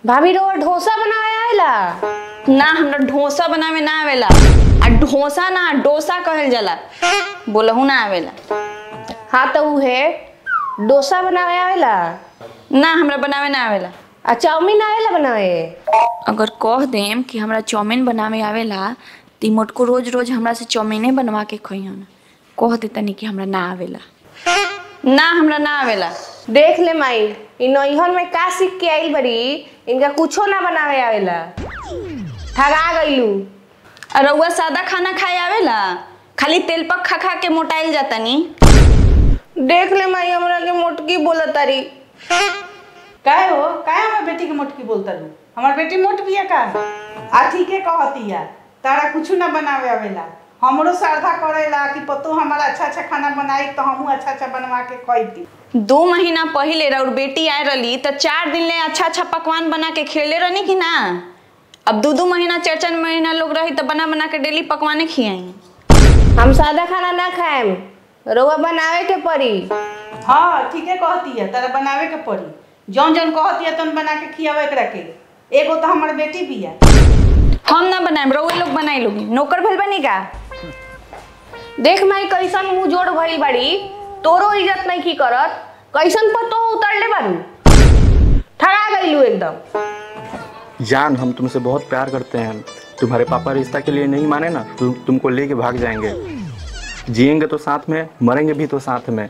भाभी रो डोसा बनावे आवेला ना हमरा डोसा बनावे ना आवेला आ डोसा ना डोसा कहल जाला बोलहू ना आवेला हाँ तो उहे डोसा बनावे आवेला ना हमरा बनावे ना आवेला आ चाउमीन आवेला बनावे अगर कह देम कि हमरा चाउमीन बनावे आवेला तो मोटको रोज रोज हमरा से चाउमीने बनवा के खइहन कह दे तनी कि हमरा ना आवेला ना हमरा ना आवेला देख ले माई इ नैहर में का सीख के आइल बड़ी इनका कुछो ना बनावे आवेला ठगा गइलू आ रउआ सादा खाना खाए आवेला खाली तेल पक खा खा के मोटाइल जातनी देख ले माई हमरा के मोटकी बोला तारी काहे हो काहे हमार बेटी के मोटकी बोलता लू हमार बेटी मोट बिया का आ ठीके कहतिया तारा कुछ ना बनावे आवेला हमरो श्रद्धा करेला कि पतो हमारा अच्छा अच्छा खाना बनाई तो हमहू अच्छा अच्छा बनवा के खइती दो महीना पहले रउर बेटी आए रही तो चार दिन ले अच्छा अच्छा पकवान बना के खेले रहनी कि ना अब दो दो महीना चार चार महीना लोग रही तो बना बना के डेली पकवाने खियाई हम सादा खाना ना खाएम रउआ बनावे के पड़ी हाँ ठीके कहतिया तारा बनावे के पड़ी जौन जौन कहतिया तौन बना के खियावे एकरा के एगो तो हमार बेटी बिया हम ना बनाए रउए लोग बनाई लोगी नौकर भल बनी का देख माई कैसन मुंह जोड़ भइल बड़ी तोरो इज्जत नहीं की करत कैसन पतो उतरले बारू ठगा गइलू एकदम जान हम तुमसे बहुत प्यार करते हैं तुम्हारे पापा रिश्ता के लिए नहीं माने ना तो तुमको लेके भाग जाएंगे जिएंगे तो साथ में मरेंगे भी तो साथ में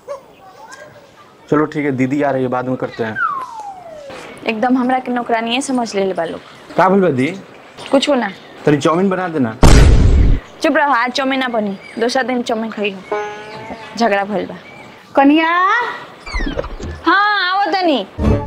चलो ठीक है दीदी आ रही है बाद में करते हैं एकदम हमरा के नौकरानिए समझ ले बा लोग का भूल दी कुछ हो ना तरी चाउमीन बना देना चुप रहो आज चाउमीन ना बनी दूसरा दिन चाउमीन खाई हो झगड़ा भइल बा कनिया हाँ आओ तनी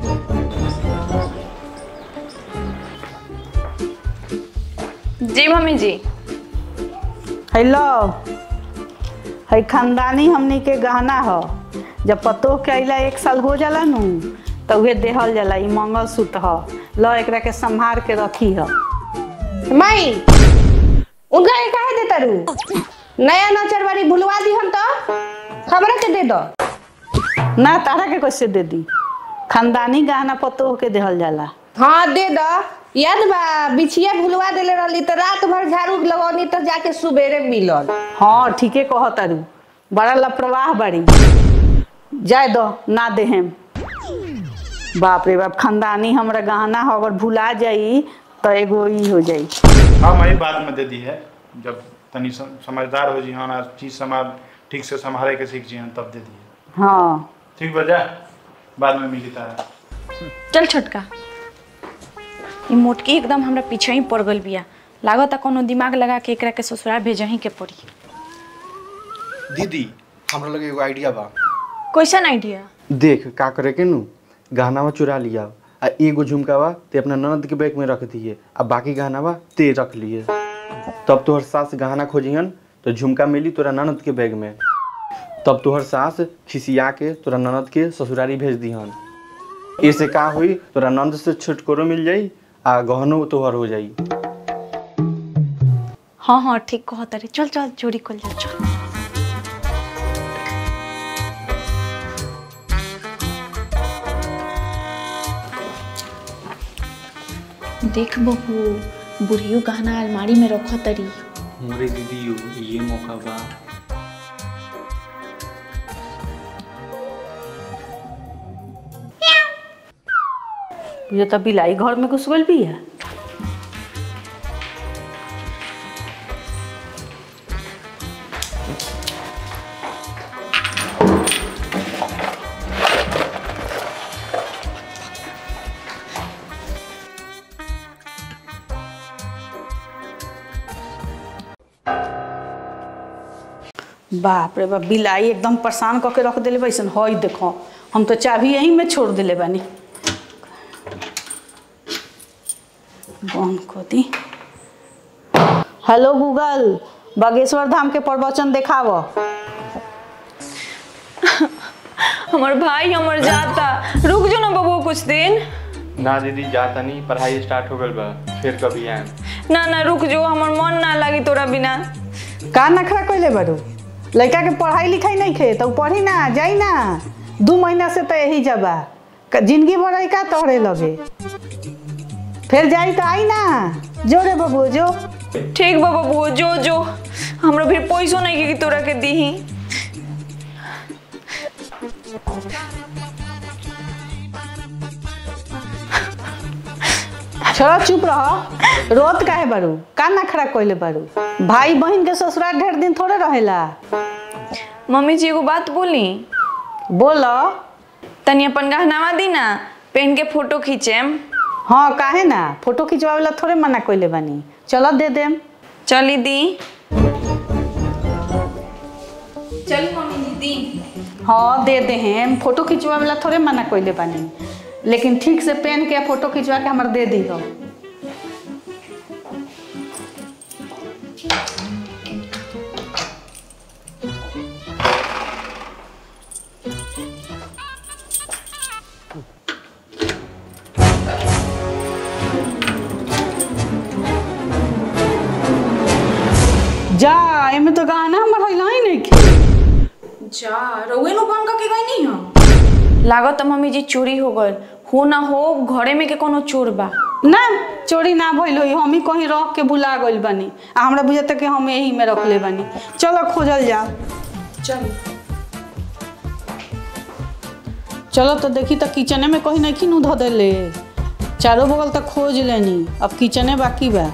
जी मम्मी जी हेलो है खानदानी हमनी के गहना ह जब पतो के अइला एक साल हो जाला नु तो उहे देहल जाला ई मंगल सूत्र ह ल एकरा के संभार के रखी ह माई उनका के काहे देता रू नया नचर बारी भुलवा दी हम तो हमरा के दे दो ना तारा के कैसे दे दी खानदानी गहना पतो के देहल जाला हाँ दे दो याद बा बिछिया भुलवा देले रहली तो रात भर झाड़ू लगौनी तो जाके सुबेरे मिलल हाँ ठीके कहतारू बड़ा लापरवाह बड़ी जाए दो ना देहेम बाप रे बाप खानदानी हमरा गहना हो अगर भुला जाई तो एगो ई हो जाई हाँ मैं बाद में दे दी है जब तनी सम- समझदार हो जी हाँ ना चीज समाज ठीक से संभाले के सीख जी तब दे दिए हाँ ठीक बजा बाद में मिली तारा चल छोटका ई मोटकी एकदम हमरा पीछे ही पड़ गल बिया लागत कोनो दिमाग लगा के एकरा के ससुराल भेजही के पड़ी दीदी हमरा लगे एगो आइडिया बा कैसन आइडिया देख का करे के नु गहनावा चुरा लिया आ एगो झुमकावा ते अपना ननद के बैग में रख दिए आ बाकी गहनावा ते रख लिए तब तोहर सास गहना खोजिहन तो झुमका मिली तोरा ननद के बैग में तब तोहर सास खिसिया के तोरा ननद के ससुरारी भेज दिहन ऐसे का हुई तोरा नंद से छुटकारो मिल जाई आ गहनो तोहर हो जाई हाँ हाँ ठीक कहत रे चल चल चोरी कर जा चल देख बहू बुढ़ियो गहना अलमारी में रखो तरी हमारे दीदी ये मौका बा ये तो बिलाई घर में घुस गइल भी है बाप रे बाप बिलाई एकदम परेशान कऽ के रख देले वैसन हई देखो हम तो चाबी यहीं में छोड़ देले बानी बंद कर दी हेलो गूगल बागेश्वर धाम के प्रवचन देखाव हमार भाई हमर जाता रुक जो ना बबू कुछ दिन ना दीदी जाता नहीं पढ़ाई स्टार्ट हो गल बा फिर कभी आए ना ना रुक जो हमर मन ना लगी तोरा बिना का नखरा कैले बड़ू लड़का के पढ़ाई लिखाई नहीं खे तो पढ़ी ना जाई ना दू महीना से तो यही जबा क- जिंदगी भर का तोहरे लगे फिर जाई तो आई ना जो रे बबू जो ठीक बा बबू जो जो हमरा भी पैसो नहीं के कि तोरा के दीही छोड़ा चुप रह रोत काहे बारू का ना खड़ा कोइले बारू भाई बहन के ससुराल ढेर दिन थोड़े रहेला मम्मी जी एगो बात बोली बोलो तनी अपन गहनावा दी ना पहन के फोटो खींचेम हाँ काहे ना फोटो खिंचवावेला थोड़े मना कोइले बानी चलो दे देम चली दी चल मम्मी जी दी हाँ दे दे हम फोटो खिंचवावेला थोड़े मना कोइले बानी लेकिन ठीक से पेन के फोटो खिंचवा के हमार दे दी हो जा एमे तो गाना हमर होइला ही नहीं खे जा रउए नु बन के गई नहीं हम लागत मम्मी जी चोरी हो गल हो ना हो घरे में के कोनो चोर बा ना चोरी ना भइल होई हम ही कहीं रख के भुला गइल बानी आ हमरा बुझाता कि हम यही में रखले बानी चलो खोजल जाओ चल चलो तो देखी तो किचने में कहीं नहीं नु धो देले चारों बगल तक खोज लेनी अब किचने बाकी बा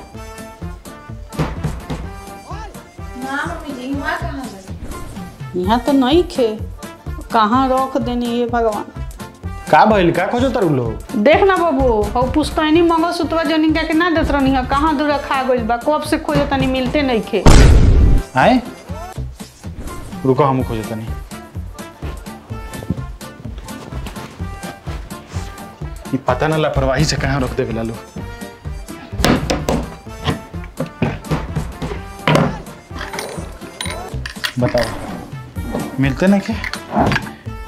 ना मम्मी जी हुआ कहां बा यहाँ तो नहीं खे कहाँ रख देनी ये भगवान का भइल का खोजो तारू लोग देख ना बाबू हो पुस्तैनी मंगल सूत्र जनिका के ना देत रहनी है कहाँ दूर खा गइल बा कब से खोजे तनी मिलते नहीं खे आए रुको हम खोजो तनी ये पता ना लापरवाही से कहाँ रख देवे लालू बताओ मिलते नहीं के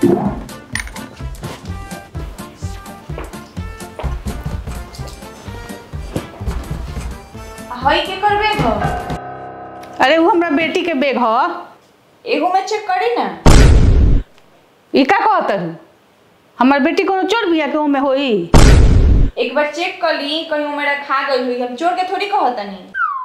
हई के करबे हो अरे वो हमरा बेटी के बेग ह एगो में चेक करी ना ई का कहत हूँ हमार बेटी कोनो चोर बिया के ओमे होई एक बार चेक कर ली कहीं मेरा खा गई हुई हम चोर के थोड़ी कहतनी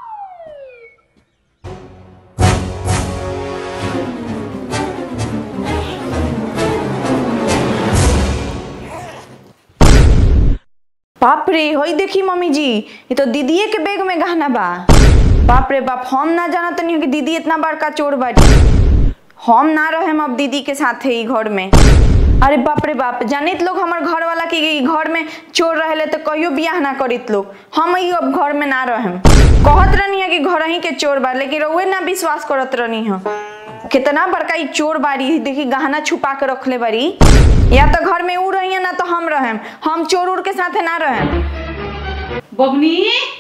बाप रे होई देखी मम्मी जी ये तो दीदीए के बैग में गहना बा बाप रे बाप हम ना जाना तनी कि दीदी इतना बड़का चोर बाटी हम ना रहे अब दीदी के साथ ही घर में अरे बाप रे बाप जानित लोग हमार घर वाला के ई घर में चोर रहेले तो कहियो बियाह ना करित लोग हम ही अब घर में ना रहेम कहत रहनी है कि घर ही के चोर बा लेकिन रउए ना विश्वास करत रहनी है कितना बड़का ई चोर बारी देखी गहना छुपा के रखले बारी या तो घर में ऊ रही ना तो हम रहेम हम चोर उड़ के साथे ना रहेम बबनी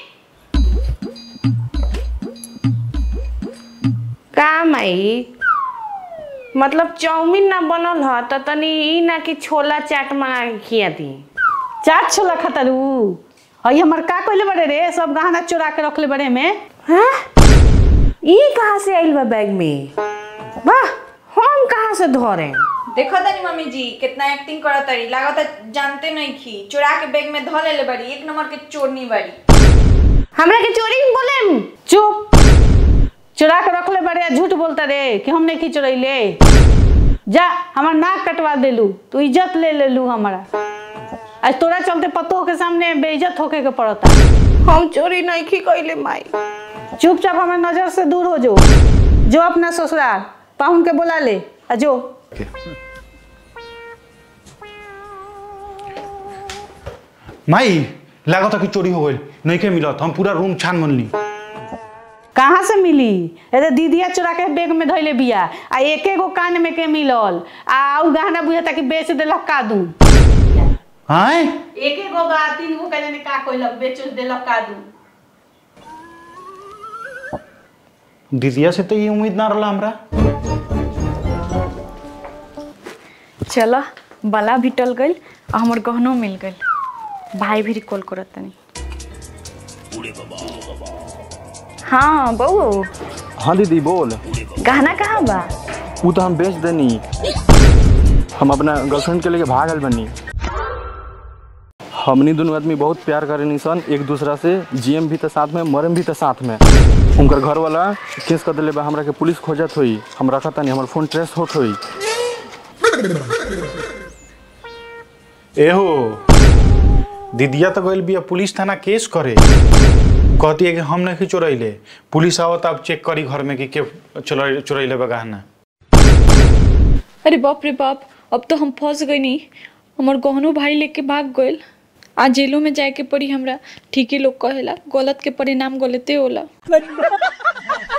का माई मतलब चाउमीन ना बनल ह त तनी ई ना कि छोला चाट मंगा के खिया दी चाट छोला खतरू हई हमर का कइले बड़े रे सब गहना चोरा के रखले बड़े में हाँ ई कहाँ से आइल बा बैग में वाह हम कहाँ से धरे देखो तनी मम्मी जी कितना एक्टिंग करत तारी लागत जानते नहीं खी चुरा के बैग में धो लेले बारी एक नंबर के चोरनी बारी हमरा के चोरी में बोले चुप चुरा के रखले बड़े आ झूठ बोलता रे कि हम नहीं की चुरैले जा हमार नाक कटवा देलू तू इज्जत ले लेलू हमारा आज तोरा चलते पतोह के सामने बेइज्जत होके के पड़ता हम चोरी नहीं की कइले माई चुपचाप हमारे नजर से दूर हो जो जो अपना ससुराल पाहुन के बुला ले आ जो माई लागत कि चोरी हो गई नहीं के मिलत हम पूरा रूम छान मनली कहाँ से मिली अरे दीदिया चुरा के बैग में धैले बिया आ एक एगो कान में के मिलल आ उ गहना बुझता कि बेच देलक का दू आए एक एगो बा तीन गो का जाने का कोइलक बेच देलक का दू दीदिया से तो ये उम्मीद ना रहा हमरा चलो बला भी टल गई और हमार गहनो मिल गई भाई भी कॉल करत तनी हाँ बहू हाँ दीदी बोल गहना कहाँ बा वो तो हम बेच देनी हम अपना गर्लफ्रेंड के लेके भागल बनी हमनी दोनों आदमी बहुत प्यार करे निसन एक दूसरा से जियम भी तो साथ में मरम भी तो साथ में उनकर घर वाला केस कर दिले बा हमरा के पुलिस खोजत होई हम रखा तानी हमर फोन ट्रेस होत होई एहो दीदिया तो गइल बिया पुलिस थाना केस करे कहती है कि हम नहीं चोरैले पुलिस आवत अब चेक करी घर में कि के चोरैले चोरैले बा गहना अरे बाप रे बाप अब तो हम फंस गई नहीं हमार गहनो भाई लेके भाग गइल आज जेलों में जाए के पड़ी हमरा ठीक ही लोग कहेला गलत के परिणाम गलते होला